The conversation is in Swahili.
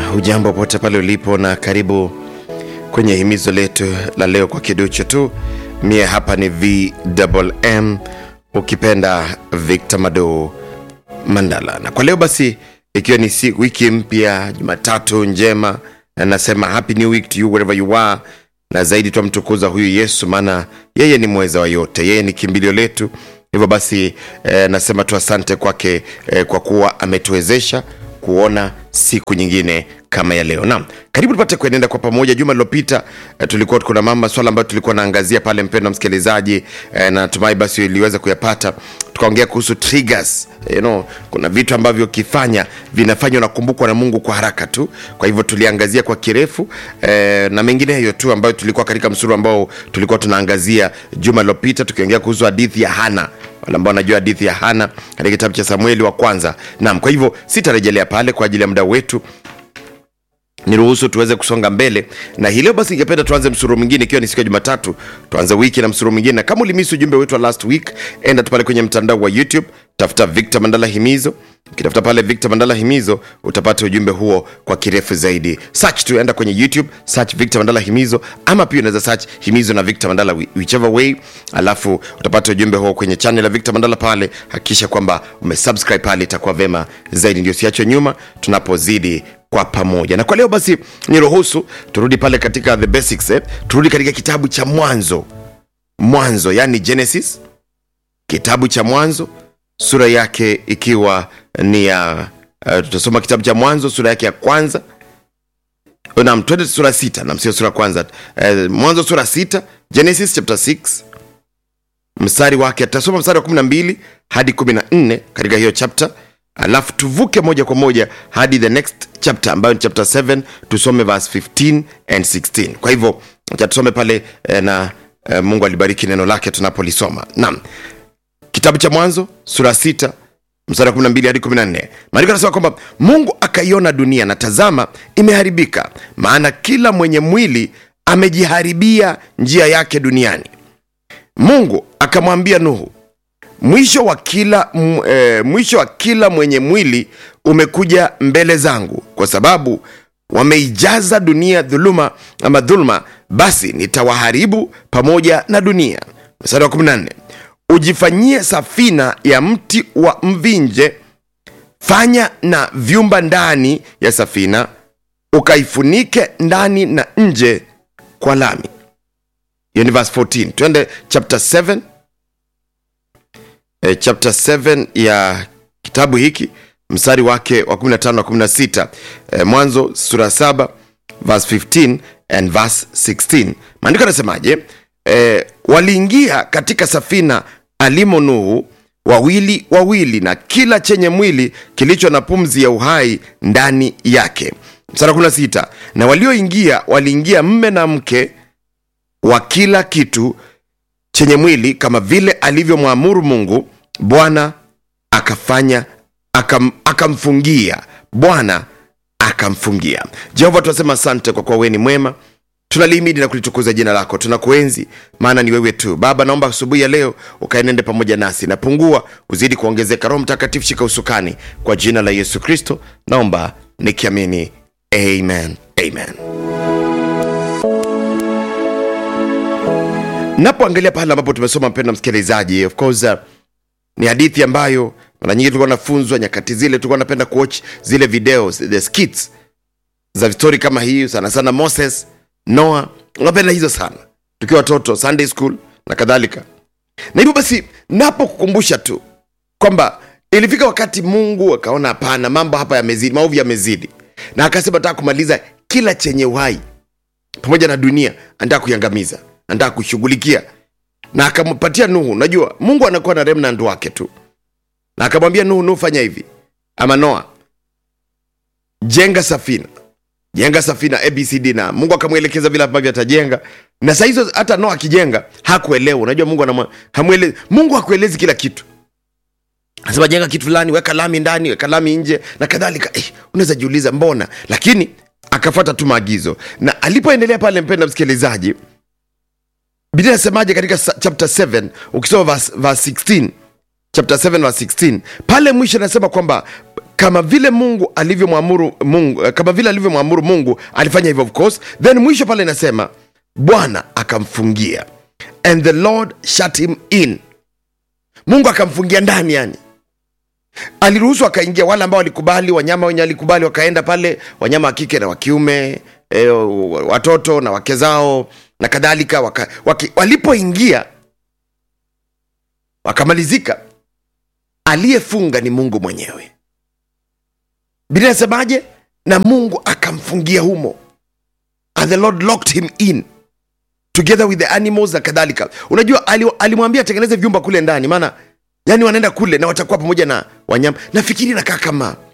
hujambo pote pale ulipo na karibu kwenye himizo letu la leo kwa kiduchu tu mie hapa ni vmm ukipenda victor mado mandala na kwa leo basi ikiwa ni si, wiki mpya jumatatu njema na nasema happy new week to you wherever you are na zaidi twamtukuza huyu yesu maana yeye ni mweza wa yote yeye ni kimbilio letu hivyo basi eh, nasema tu asante kwake eh, kwa kuwa ametuwezesha kuona siku nyingine kama ya leo naam karibu tupate kuenenda kwa pamoja juma lilopita eh, tulikuwa kuna mama swala ambayo tulikuwa naangazia pale mpendo msikilizaji eh, na natumai basi iliweza kuyapata tukaongea kuhusu triggers you know, kuna vitu ambavyo ukifanya vinafanya unakumbukwa na mungu kwa haraka tu kwa hivyo tuliangazia kwa kirefu eh, na mengineyo tu ambayo tulikuwa katika msuru ambao tulikuwa tunaangazia juma lilopita tukiongea kuhusu hadithi ya hana wale ambao wanajua hadithi ya hana katika kitabu cha samueli wa kwanza naam kwa hivyo sitarejelea pale kwa ajili ya muda wetu niruhusu tuweze kusonga mbele na hii leo basi ningependa tuanze msuru mwingine ikiwa ni siku ya jumatatu tuanze wiki na msuru mwingine na kama ulimisi ujumbe wetu wa last week enda tu pale kwenye mtandao wa youtube tafuta victor mandala himizo ukitafuta pale victor mandala himizo utapata ujumbe huo kwa kirefu zaidi search tu enda kwenye youtube search victor mandala himizo ama pia unaweza search himizo na victor mandala whichever way alafu utapata ujumbe huo kwenye channel ya victor mandala pale hakikisha kwamba umesubscribe pale itakuwa vema zaidi ndio siachwe nyuma tunapozidi kwa pamoja na kwa leo basi niruhusu turudi pale katika the basics eh? turudi katika kitabu cha mwanzo mwanzo yani genesis kitabu cha mwanzo sura yake ikiwa ni ya uh, tutasoma kitabu cha mwanzo sura yake ya kwanza nam twende sura sita nam sio sura kwanza uh, mwanzo sura sita genesis chapter 6 mstari wake tutasoma mstari wa 12 hadi 14 katika hiyo chapter alafu tuvuke moja kwa moja hadi the next chapter ambayo ni chapter 7 tusome verse 15 and 16 kwa hivyo acha tusome pale eh, na eh, mungu alibariki neno lake tunapolisoma naam kitabu cha mwanzo sura 6 mstari wa 12 hadi 14 maandiko anasema kwamba mungu akaiona dunia na tazama imeharibika maana kila mwenye mwili amejiharibia njia yake duniani mungu akamwambia nuhu mwisho wa kila m, e, mwisho wa kila mwenye mwili umekuja mbele zangu kwa sababu wameijaza dunia dhuluma ama dhuluma basi nitawaharibu pamoja na dunia mstari wa 14 ujifanyie safina ya mti wa mvinje fanya na vyumba ndani ya safina ukaifunike ndani na nje kwa lami hiyo ni verse 14 twende chapter 7 e, chapter 7 ya kitabu hiki mstari wake wa 15 na 16 e, mwanzo sura 7 verse 15 and verse 16 maandiko anasemaje e, waliingia katika safina alimo nuhu wawili wawili na kila chenye mwili kilicho na pumzi ya uhai ndani yake mstari wa 16 na walioingia waliingia mme na mke wa kila kitu chenye mwili kama vile alivyomwamuru mungu bwana akafanya akam, akamfungia bwana akamfungia jehova tunasema asante kwa kuwa wewe ni mwema tunalihimidi na kulitukuza jina lako tunakuenzi maana ni wewe tu baba naomba asubuhi ya leo ukaenende pamoja nasi napungua kuzidi kuongezeka roho mtakatifu shika usukani kwa jina la yesu kristo naomba nikiamini amen amen napoangalia pale ambapo tumesoma mpenda msikilizaji of course uh, ni hadithi ambayo mara nyingi tulikuwa nafunzwa nyakati zile tulikuwa napenda kuwatch zile videos the skits za stori kama hii sana sana moses noa unapenda hizo sana tukiwa watoto sunday school na kadhalika na hivyo basi napo kukumbusha tu kwamba ilifika wakati mungu akaona hapana mambo hapa yamezidi maovu yamezidi na akasema nataka kumaliza kila chenye uhai pamoja na dunia anataka kuiangamiza anataka kushughulikia na akampatia nuhu najua mungu anakuwa na remnant wake tu na akamwambia nuhu nuhu fanya hivi ama noa jenga safina jenga safina abcd na mungu akamwelekeza vile ambavyo atajenga na saa hizo hata noa akijenga hakuelewa unajua mungu anamwa, hamwele, mungu hakuelezi kila kitu anasema jenga kitu fulani weka lami ndani weka lami nje na kadhalika eh, unaweza jiuliza mbona lakini akafuata tu maagizo na alipoendelea pale mpenda msikilizaji biblia inasemaje katika chapter 7 ukisoma verse, verse 16 chapter 7 verse 16 pale mwisho anasema kwamba kama vile mungu alivyomwamuru mungu eh, kama vile alivyomwamuru mungu alifanya hivyo of course then mwisho pale inasema bwana akamfungia and the lord shut him in mungu akamfungia ndani yani aliruhusu akaingia wale ambao walikubali wanyama wenye walikubali wakaenda pale wanyama wa kike na wa kiume e, watoto na wake zao na kadhalika waka, waki, walipoingia wakamalizika aliyefunga ni mungu mwenyewe biblia inasemaje na mungu akamfungia humo and the lord locked him in together with the animals na kadhalika unajua ali- alimwambia atengeneze vyumba kule ndani maana yani wanaenda kule na watakuwa pamoja na wanyama nafikiri nakaa kama